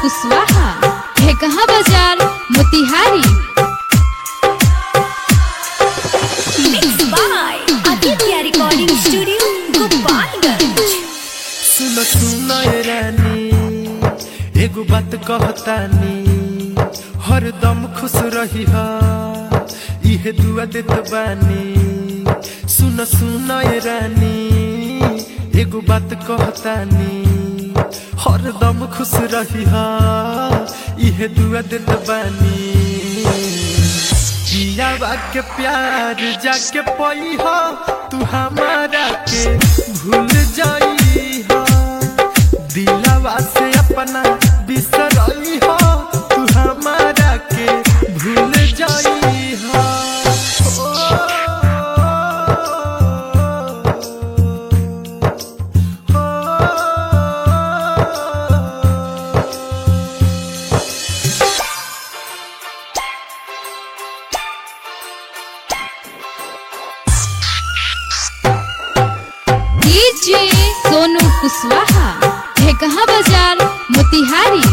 कुशवाहा ढेकहा बाजार Motihari Mixed by Aditya Recording Studio, Gopalganj. सुन सुन ए रानी एगो बात कहतानी हरदम खुश रही हा इहे दुआ देत बानी सुन सुन ए रानी एगो बात कहतानी हरदम खुश रही हा इहे दुआ देत बानी पियावा के प्यार जाके पई हो तू हमारा के भूल जाई हो दिलवा से अपना बिसरई हो तू हमारा के भूल जाई हो डीजे सोनू कुशवाहा ढेकहा बाजार मोतिहारी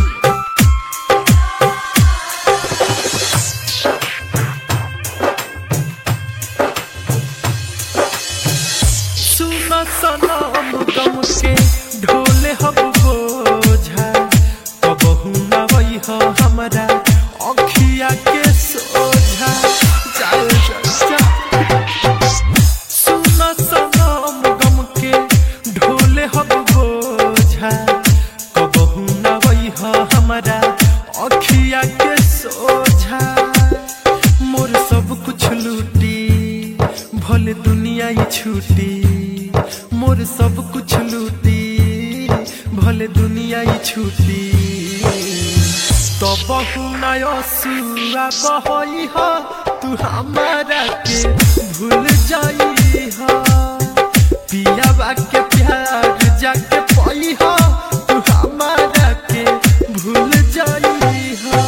सुन सनम गम के ढोले हब बोझा कबहू न वही हो हमरा अखिया के सोझा चल चल चल सुन सनम गम के ढोले हब बोझा कबहू न वही हो हमरा अखिया के सोझा मोर सब कुछ लूटी भले दुनिया ही छूटी मोर सब कुछ लूटी भले दुनिया ही छूटी तो बहु नयसुआ बहई हो तू हमारा के भूल जाई हो पियावा के प्यार जाके पई हो तू हमारा के भूल जाई हो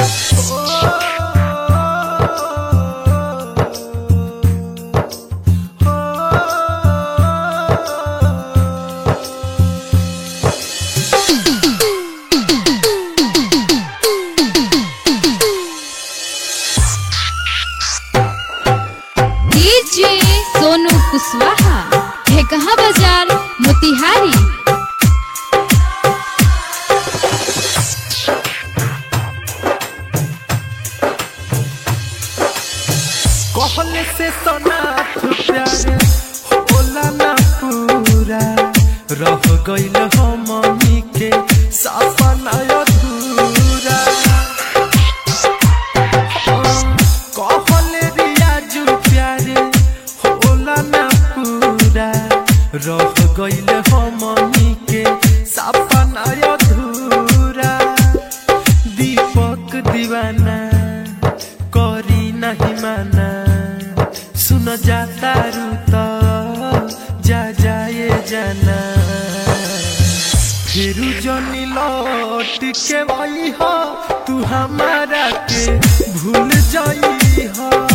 डीजे सोनू कुशवाहा ढेकहा बाजार मोतिहारी कहले से सनाथ प्यारे होला ना पूरा रह गइल हमनी के सपना अधूरा कहले रियाजू प्यारे होला ना पूरा रह गइल हमनी के सपना अधूरा दीपक दीवाना करी नहीं माना सुन जाता रूता जा जाए जाना फिर जनी लौट के वही हो तू हमारा के भूल जाई हो